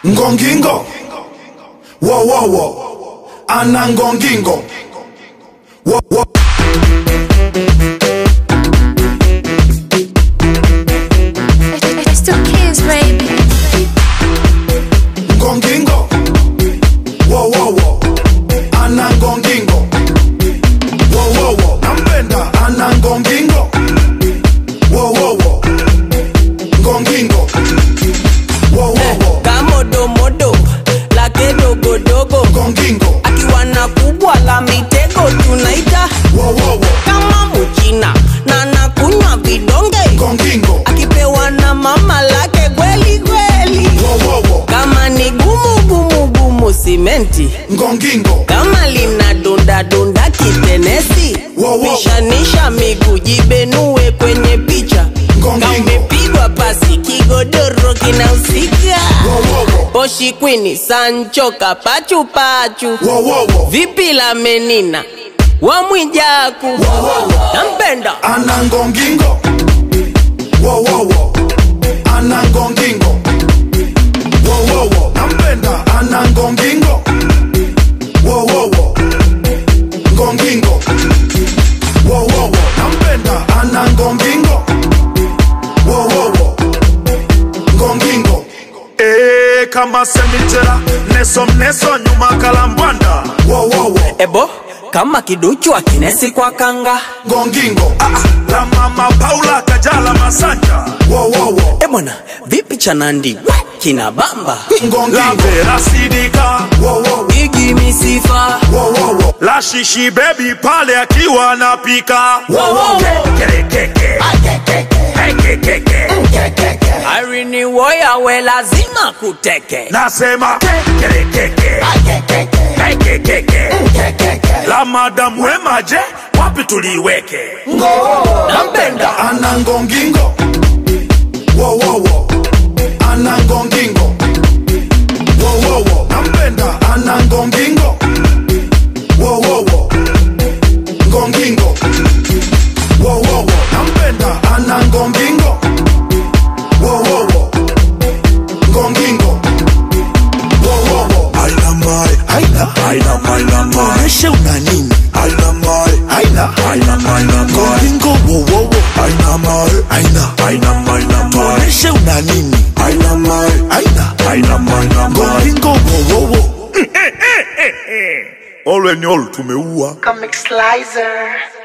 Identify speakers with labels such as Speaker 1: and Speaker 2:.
Speaker 1: ngongingo wowowo ana ngongingo wo, wo.
Speaker 2: It's two kids, baby.
Speaker 1: ngongingo wowowo ana ngongingo wowowo nampenda ana ngongingo wowowo ngongingo wowowo
Speaker 3: kamodomodo lake dogodogo
Speaker 1: ngongingo
Speaker 3: akiwa na kubwa la mitego tunaita
Speaker 1: wowowo
Speaker 3: kama muchina na nakunywa vidonge
Speaker 1: ngongingo
Speaker 3: akipewa na mama lake kweli kweli
Speaker 1: wowowo
Speaker 3: kama ni gumu gumu gumu simenti
Speaker 1: ngongingo
Speaker 3: kama lina dunda dunda kitenesi
Speaker 1: Wow, wow.
Speaker 3: pishanisha miguu jibenue kwenye picha
Speaker 1: Ngongingo.
Speaker 3: kamepigwa pasi kigodoro kinahusika
Speaker 1: wowowo
Speaker 3: poshi kwini sancho kapachupachu
Speaker 1: wowowo
Speaker 3: vipi la menina wamwijaku nampenda
Speaker 1: ana ngongingo wowowo ana ngongingo wowowo nampenda ana ngongingo wowowo ngongingo wowowo nampenda ana ngongingo wowowo ngongingo
Speaker 4: Ee, kama semichera neso mneso nyuma kalambwanda
Speaker 1: wowowo
Speaker 3: ebo kama kiduchu akinesi kwa kanga
Speaker 1: ngongingo
Speaker 4: la mama paula kajala masanja
Speaker 1: wowowo
Speaker 3: ebwana vipi chanandi kina bamba
Speaker 4: la
Speaker 1: ngongingo
Speaker 4: vera sidika
Speaker 1: wowowo
Speaker 3: igimisifa
Speaker 1: wowowo
Speaker 4: la shishi bebi pale akiwa anapika Kerekeke. Ekekeke.
Speaker 3: arini woya we lazima kuteke
Speaker 4: nasema Kerekeke. Ekekeke. la madamu wemaje wapi tuliweke
Speaker 3: nampenda
Speaker 1: ana ngongingo wowowo ana ngongingo wowowo nampenda ana ngongingo wowowo ngongingo wowowo nampenda ana ngongingo wowowo ngongingo wowowo
Speaker 5: Haina mai, haina,
Speaker 4: Haina, haina, mai.
Speaker 5: maisha una nini?
Speaker 1: haina mai haina
Speaker 4: Haina, haina, mai.
Speaker 5: Ngoringo wo wo wo, haina mai, haina,
Speaker 4: Haina, haina, mai.
Speaker 5: maisha una nini?
Speaker 1: haina mai
Speaker 5: Haina,
Speaker 4: Haina, haina, mai.
Speaker 5: ngoringo wo wo wo.
Speaker 4: All when all tumeua
Speaker 6: Comic Slicer.